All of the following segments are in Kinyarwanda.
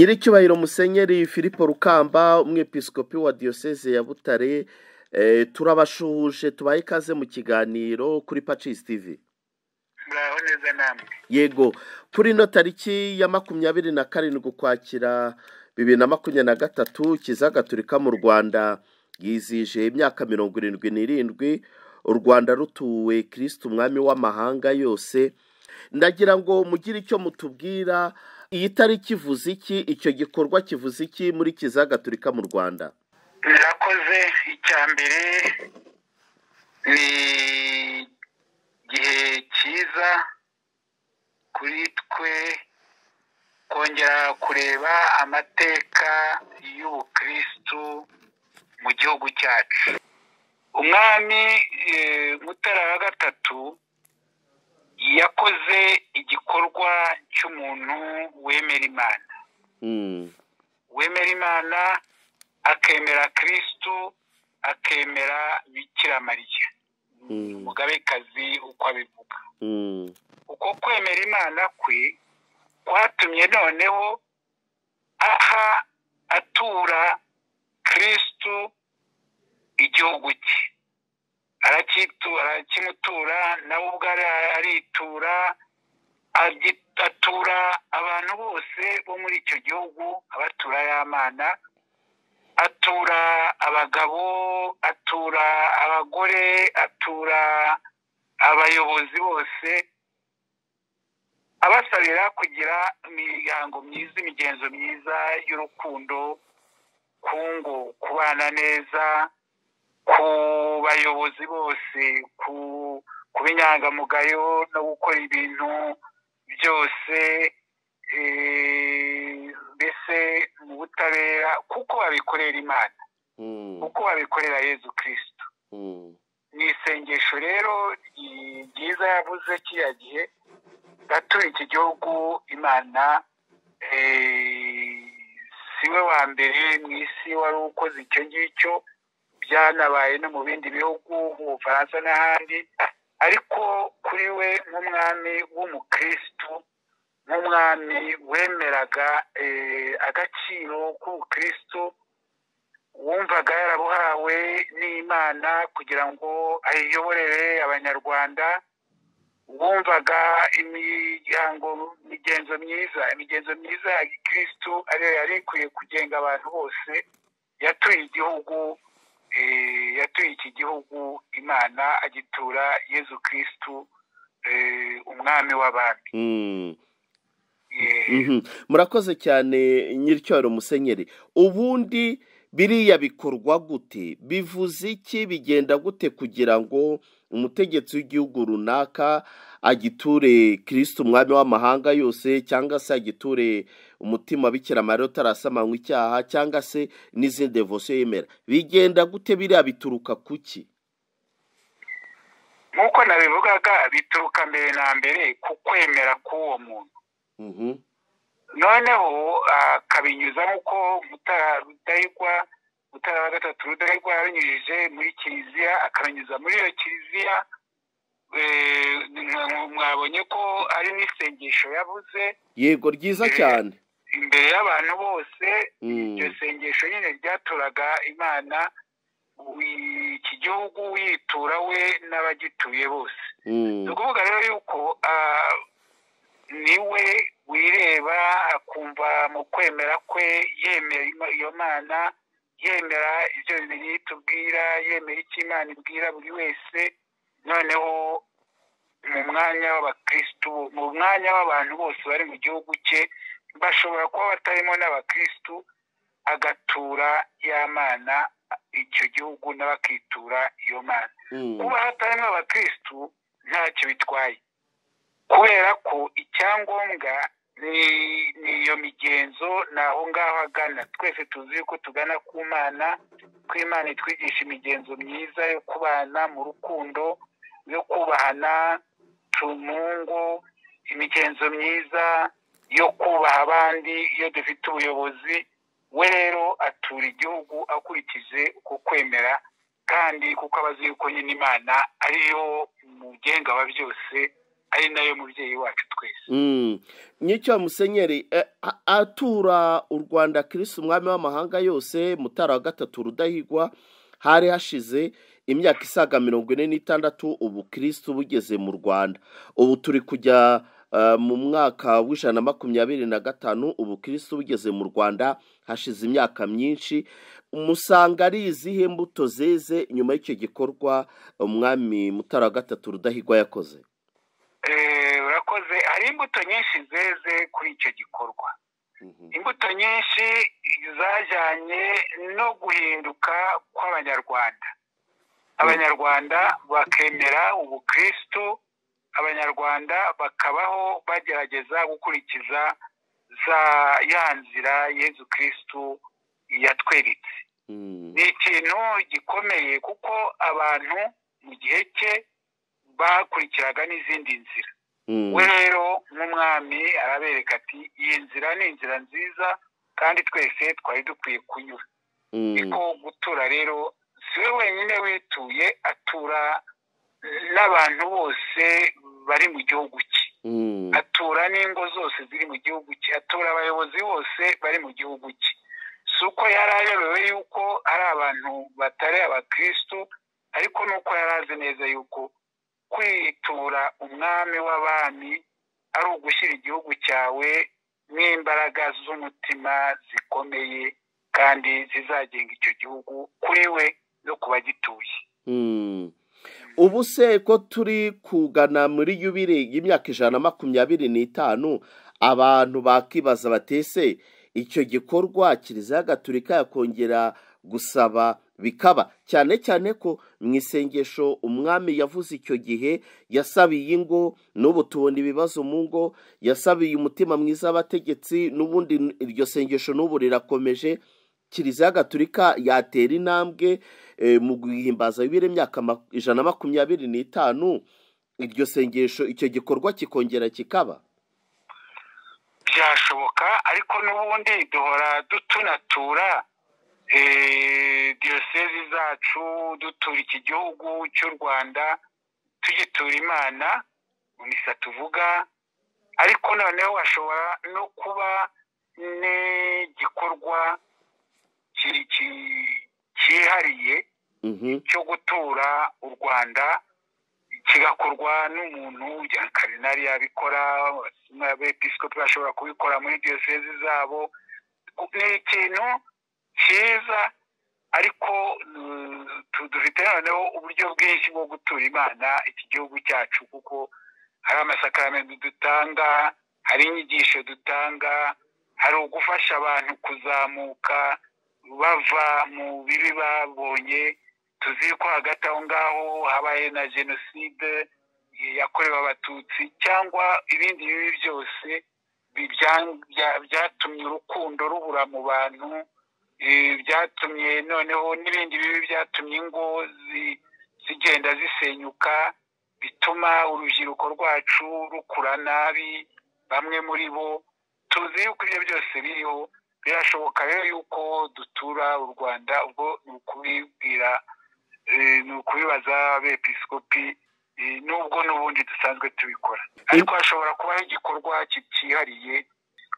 nyiricyubahiro musenyeri philippe rukamba umwepiskopi wa diyoseze ya butare turabashuhuje tubaye ikaze mu kiganiro kuri pacisi tivi muraho neza namwe yego kuri ino tariki ya makumyabiri na karindwi ukwakira bibiri na makumyabiri na gatatu kiliziya gatolika mu rwanda yizije imyaka mirongo irindwi n'irindwi u rwanda rutuwe kirisite umwami w'amahanga yose ndagira ngo mugire icyo mutubwira iyi tariki ivuze iki icyo gikorwa kivuze iki muri kiliziya gatolika mu rwanda murakoze icya mbere ni igihe cyiza kuri twe kongera kureba amateka y'ubukirisitu mu gihugu cyacu umwami mutara wa gatatu yakoze igikorwa cy'umuntu wemera imana wemera imana akemera kirisitu akemera mariya umugabekazi uko abivuga uko kwemera imana kwe kwatumye noneho aha atura kirisitu igihugu cye arakimutura nawe ubwo aritura atura abantu bose bo muri icyo gihugu abatura y'amana atura abagabo atura abagore atura abayobozi bose abasabira kugira imiryango myiza imigenzo myiza y'urukundo kungu kubana neza ku bayobozi bose kuba inyangamugayo no gukora ibintu byose mbese mu butabera kuko babikorera imana kuko babikorera yezu kirisito ni isengesho rero ryiza yavuze kiriya gihe gatura iki gihugu imana siwe wa mbere mu isi wari ukoze icyo ngicyo byanabaye no mu bindi bihugu mu bufaransa n'ahandi ariko kuri we nk'umwami w'umukirisitu nk'umwami wemeraga agaciro k'ubukirisitu wumvaga yarabuhawe n'imana kugira ngo ayiyoborere abanyarwanda wumvaga imiryango imigenzo myiza imigenzo myiza ya gikirisitu ariyo yari ikwiye kugenga abantu bose yatuye igihugu yatuye iki gihugu imana agitura yezu kirisitu umwami w'abandi murakoze cyane nyiricyoro musenyeri ubundi biriya bikorwa gute bivuze iki bigenda gute kugira ngo umutegetsi w'igihugu runaka agiture kirisitu umwami w'amahanga yose cyangwa se agiture umutima bikira mariya utarasamanywa icyaha cyangwa se n'izindi devosiyo yemera bigenda gute biriya bituruka ku ki nk'uko nabivugaga bituruka mbere na mbere ku kwemera k'uwo muntu noneho akabinyuza nk'uko rudahigwa mutara wa gatatu rudahigwa yabinyujije muri kiliziya akabinyuza muri iyo kiliziya mwabonye ko ari n'isengesho yabuze yego ryiza cyane imbere y'abantu bose iryo sengesho nyine ryaturaga imana iki gihugu yitura we n'abagituye bose ni ukuvuga rero yuko niwe wireba akumva mu kwemera kwe yemera iyo mana yemera ibyo bibiri tubwira yemera icyo imana ibwira buri wese noneho mu mwanya w'abakirisitu mu mwanya w'abantu bose bari mu gihugu cye bashobora kuba batarimo n'abakirisitu agatura y'amana icyo gihugu n'abakitura iyo mana kuba hatarimo abakirisitu ntacyo bitwaye kubera ko icyangombwa ni iyo migenzo ni aho ngaho agana twese tuzi yuko tugana ku mana ko imana itwigisha imigenzo myiza yo kubana mu rukundo yo kubahana tumungo imigenzo myiza yo kubaha abandi iyo dufite ubuyobozi we rero atura igihugu akurikije uko kwemera kandi kuko aba azi yuko nyine imana ariyo mugenga wa byose ari nayo mubyeyi wacu twese nyicyo musenyeri atura u rwanda kirisi umwami w'amahanga yose mutara wa gatatu rudahigwa hari hashize imyaka isaga mirongo ine n'itandatu ubu kirisi bugeze mu rwanda ubu turi kujya mu mwaka w'ijana na makumyabiri na gatanu ubu kirisi bugeze mu rwanda hashize imyaka myinshi umusanga ari izihe mbuto zeze nyuma y'icyo gikorwa umwami mutara wa gatatu rudahigwa yakoze urakoze hari imbuto nyinshi zeze kuri icyo gikorwa imbuto nyinshi zajyanye no guhinduka kw'abanyarwanda abanyarwanda bakemera ubukirisitu abanyarwanda bakabaho bagerageza gukurikiza za ya nzira yezu kirisitu yatweretse ni ikintu gikomeye kuko abantu mu gihe cye bakurikiraga n'izindi nzira we rero nk'umwami arabereka ati iyi nzira ni inzira nziza kandi twese twari dukwiye kunyura ariko gutura rero si we wenyine wituye atura n'abantu bose bari mu gihugu cye atura n'ingo zose ziri mu gihugu cye atura abayobozi bose bari mu gihugu cye si uko yari ayobewe yuko ari abantu batari abakirisitu ariko nuko yari azi neza yuko kwitura umwami w'abami ari ugushyira igihugu cyawe n'imbaraga z'umutima zikomeye kandi zizagenga icyo gihugu kuri we no ku bagituye ubu se ko turi kugana muri yubire y'imyaka ijana na makumyabiri n'itanu abantu bakibaza batese icyo gikorwa kiliziya gatulika yakongera gusaba bikaba cyane cyane ko mu isengesho umwami yavuze icyo gihe yasabiye ingo n'ubu tubona ibibazo mu ngo yasabiye umutima mwiza w'abategetsi n'ubundi iryo sengesho n'ubu rirakomeje kiliziya gatulika yatera intambwe mu guhimbaza bibiri imyaka ijana na makumyabiri n'itanu iryo sengesho icyo gikorwa kikongera kikaba byashoboka ariko n'ubundi duhora dutunatura diyosezi zacu dutura iki gihugu cy'u rwanda tugitura imana mu misa tuvuga ariko noneho hashobora no kuba n'igikorwa cyihariye cyo gutura u rwanda kigakorwa n'umuntu karinari yabikora abepisikopi bashobora kubikora muri diyosezi zabo ni ikintu cyiza ariko dufite noneho uburyo bwinshi bwo gutura imana iki gihugu cyacu kuko hari amasakaramentu dutanga hari inyigisho dutanga hari ugufasha abantu kuzamuka bava mu bibi babonye tuzi ko hagati aho ngaho habaye na jenoside yakorewe abatutsi cyangwa ibindi bibi byose byatumye urukundo rubura mu bantu byatumye noneho n'ibindi bibi byatumye ingo zigenda zisenyuka bituma urubyiruko rwacu rukura nabi bamwe muri bo tuzi yuko ibyo byose biriho birashoboka rero yuko dutura u rwanda ubwo ni ukubibwira ni ukubibaza abepisikopi n'ubwo n'ubundi dusanzwe tubikora ariko hashobora kubaho igikorwa cyihariye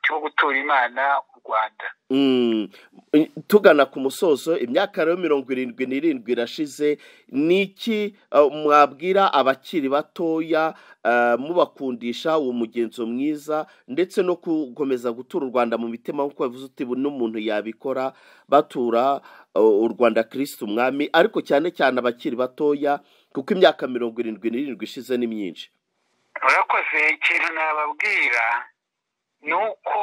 cyo gutura imana u rwanda tugana ku musozo imyaka rero mirongo irindwi n'irindwi irashize ni iki mwabwira abakiri batoya mubakundisha uwo mugenzo mwiza ndetse no gukomeza gutura u rwanda mu mitima nk'uko bivuze uti n'umuntu yabikora batura u rwanda kirisiti umwami ariko cyane cyane abakiri batoya kuko imyaka mirongo irindwi n'irindwi ishize ni myinshi urakoze ikintu nababwira ni uko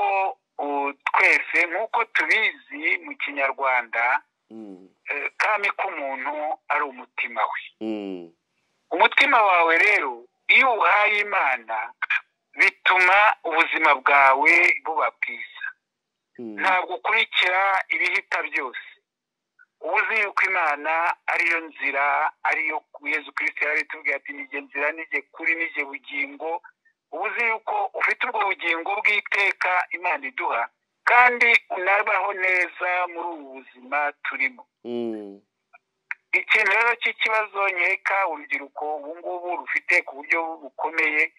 twese nk'uko tubizi mu kinyarwanda kami k'umuntu ari umutima we umutima wawe rero iyo uhaye imana bituma ubuzima bwawe buba bwiza ntabwo ukurikira ibihita byose uba uzi yuko imana ariyo nzira ariyo yezu kirisiti yari tubwira ati nige nzira nige kuri nige bugingo uba uzi yuko ufite ubwo bugingo bw'iteka imana iduha kandi unabaho neza muri ubu buzima turimo ikintu rero cy'ikibazo nkeka urubyiruko ubu ngubu rufite ku buryo bukomeye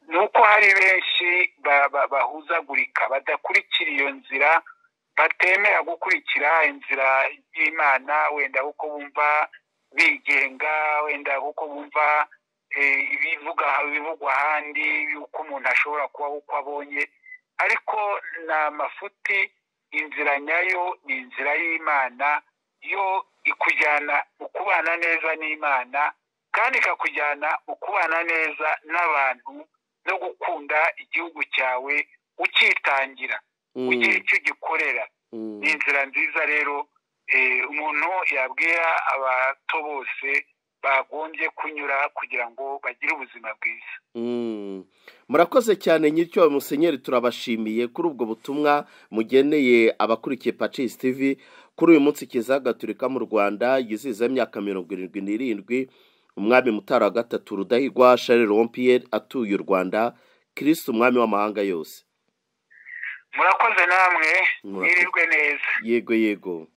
ni uko hari benshi ba- ba- bahuzagurika badakurikira iyo nzira batemera gukurikira inzira y'imana wenda kuko bumva bigenga wenda kuko bumva eh, ibivuga ibivugwa ahandi yuko umuntu ashobora kubaho uko abonye ariko ni amafuti inzira nyayo ni inzira y'imana yo ikujyana mu kubana neza n'imana kandi ikakujyana mu kubana neza n'abantu no gukunda igihugu cyawe ucyitangira Mm, ugira icyo ugikorera mm, ni inzira nziza rero eh, umuntu yabwira abato bose bagombye kunyura kugira ngo bagire ubuzima bwiza mm. murakoze cyane nyiricyo musenyeri turabashimiye kuri ubwo butumwa mugeneye abakurikiye pacis tv kuri uyu munsi kiza gaturika mu rwanda yizihiza imyaka mirongo irindwi n'irindwi umwami mutara wa gatatu rudahigwa charles rompiyeri atuye u rwanda kirisite umwami w'amahanga yose murakoze namwe Murakoze. mwirirwe neza yego yego